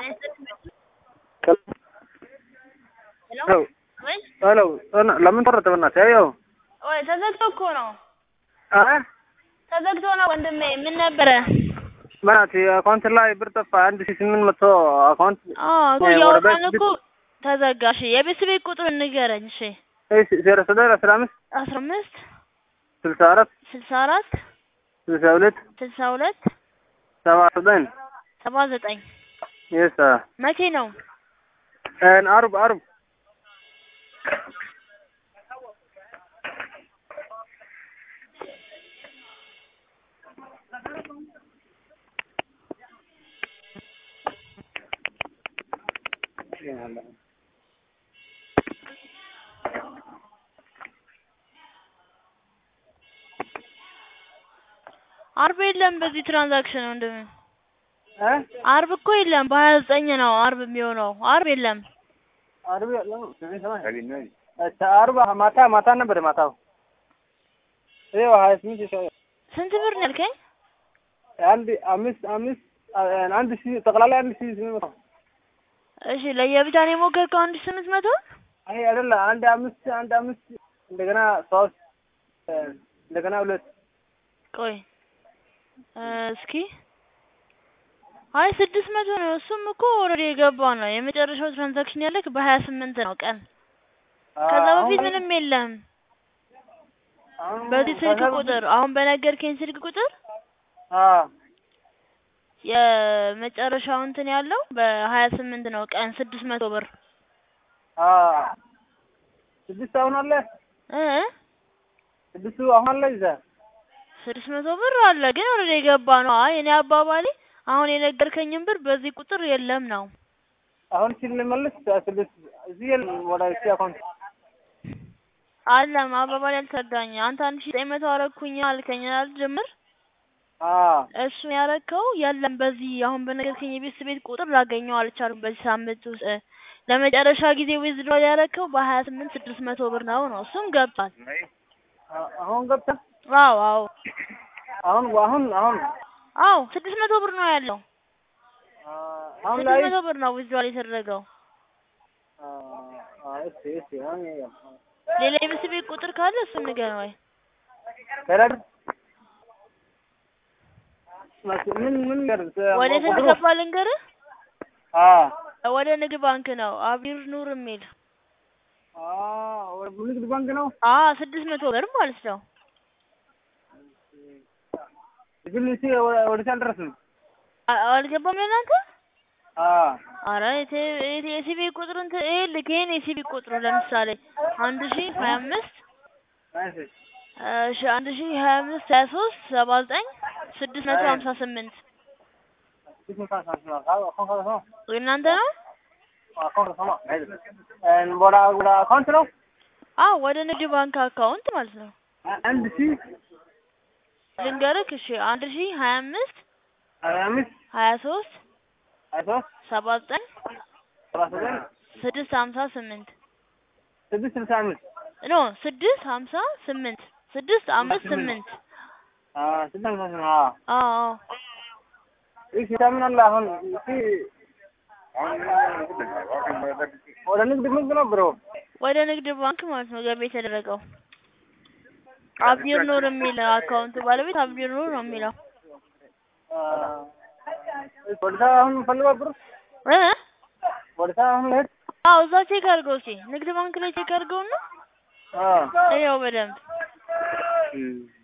ሄሎ ሄሎ ለምን ቆረጠ? በእናትህ ያው ወይ ተዘግቶ እኮ ነው አ ተዘግቶ ነው ወንድሜ። ምን ነበረ? በእናትህ አካውንት ላይ ብር ጠፋ። አንድ ሺህ ስምንት መቶ አካውንት አዎ እኮ ወደ እያወራን ቤት እኮ ተዘጋ። እሺ የቤት ቤት ቁጥር ንገረኝ። እሺ እሺ ዜሮ ዘጠኝ አስራ አምስት አስራ አምስት ስልሳ አራት ስልሳ አራት ስልሳ ሁለት ስልሳ ሁለት ሰባ ዘጠኝ ሰባ ዘጠኝ የስ መቼ ነው? አርብ አርብ አርብ የለም በዚህ ትራንዛክሽን ወንድሜ። እ አርብ እኮ የለም። በሀያ ዘጠኝ ነው አርብ የሚሆነው። አርብ የለም። አርብ ያለው እሺ አርብ ማታ ማታ ነበር ማታው ይኸው ሀያ ስምንት ይሻላል ስንት ብር ነው ያልከኝ? አንድ አምስት አምስት አንድ ሺህ ጠቅላላ አንድ ሺህ ስምንት መቶ እሺ ለየብቻ ነው የሞከርከው? አንድ ሺህ ስምንት መቶ አይ አይደለ አንድ አምስት አንድ አምስት እንደገና ሶስት እንደገና ሁለት ቆይ እ እስኪ አይ ስድስት መቶ ነው። እሱም እኮ ኦልሬዲ የገባ ነው። የመጨረሻው ትራንዛክሽን ያለክ በሀያ ስምንት ነው ቀን። ከዛ በፊት ምንም የለም። በዚህ ስልክ ቁጥር አሁን በነገርከኝ ስልክ ቁጥር የመጨረሻው እንትን ያለው በሀያ ስምንት ነው ቀን ስድስት መቶ ብር ስድስት አሁን አለ እ ስድስቱ አሁን አለ ይዛ ስድስት መቶ ብር አለ ግን ኦልሬዲ የገባ ነው። አይ እኔ አባባሌ አሁን የነገርከኝን ብር በዚህ ቁጥር የለም ነው። አሁን ስንመለስ ስድስት እዚህ የለም ወደ እሱ አካውንት አለም አባባሌ አልተረዳኝ። አንተ አንድ ሺህ ዘጠኝ መቶ አረኩኝ አልከኝ አይደል ጅምር እሱን ያረከው የለም በዚህ አሁን በነገርከኝ የቤት ቤት ቁጥር ላገኘው አልቻልኩም። በዚህ ሳምንት ውስጥ ለመጨረሻ ጊዜ ዊዝድሮል ያረከው በሀያ ስምንት ስድስት መቶ ብር ነው ነው እሱም ገብቷል። አሁን ገብታ አዎ አዎ አሁን አሁን አሁን አዎ ስድስት መቶ ብር ነው ያለው። አሁን ስድስት ላይ መቶ ብር ነው ዊዝድሮል የተደረገው። እሺ እሺ አሁን ሌላ የቤት ቤት ቁጥር ካለ እሱን ንገረኝ ወይ ከረድ ምን ምን ወደ ስንት ገባ ልንገርህ? አ ወደ ንግድ ባንክ ነው አቢር ኑር የሚል አ ወደ ንግድ ባንክ ነው አ ስድስት መቶ ብር ማለት ነው። ግን እሺ ወደ አልደረስንም አ- አልገባም ለእናንተ? አ አረ የሲቢ ቁጥር እንትን ይሄ ልክ ይሄን የሲቢ ቁጥሩ ለምሳሌ አንድ ሺ ሀያ አምስት እሺ እሺ አንድ ሺ ሀያ አምስት ሀያ ሶስት ሰባ ዘጠኝ ስድስት መቶ ሀምሳ ስምንት የእናንተ ነው? ወደ ወደ አካውንት ነው አዎ ወደ ንግድ ባንክ አካውንት ማለት ነው። አንድ ሺህ ልንገርክ እሺ አንድ ሺ ሀያ አምስት ሀያ አምስት ሀያ ሶስት ሀያ ሶስት ሰባ ዘጠኝ ሰባ ዘጠኝ ስድስት ሀምሳ ስምንት ስድስት ስልሳ አምስት ኖ ስድስት ሀምሳ ስምንት ስድስት አምስት ስምንት አ ስድስት ሃምሳ ስምንት አዎ አዎ አዎ እሺ ታምን አለ አሁን እሺ ወደ ንግድ ባንክ ነው ብሮ ወደ ንግድ ባንክ ማለት ነው ገቢ የተደረገው። አብዲር ኑር የሚል አካውንቱ ባለቤት አብዲር ኑር ነው የሚለው ወደ አሁን ፈልገው ብሮ እ ወደ አሁን ልሄድ አዎ እዛ ቼክ አድርገው እስኪ ንግድ ባንክ ላይ ቼክ አድርገውና አ ይኸው በደንብ እም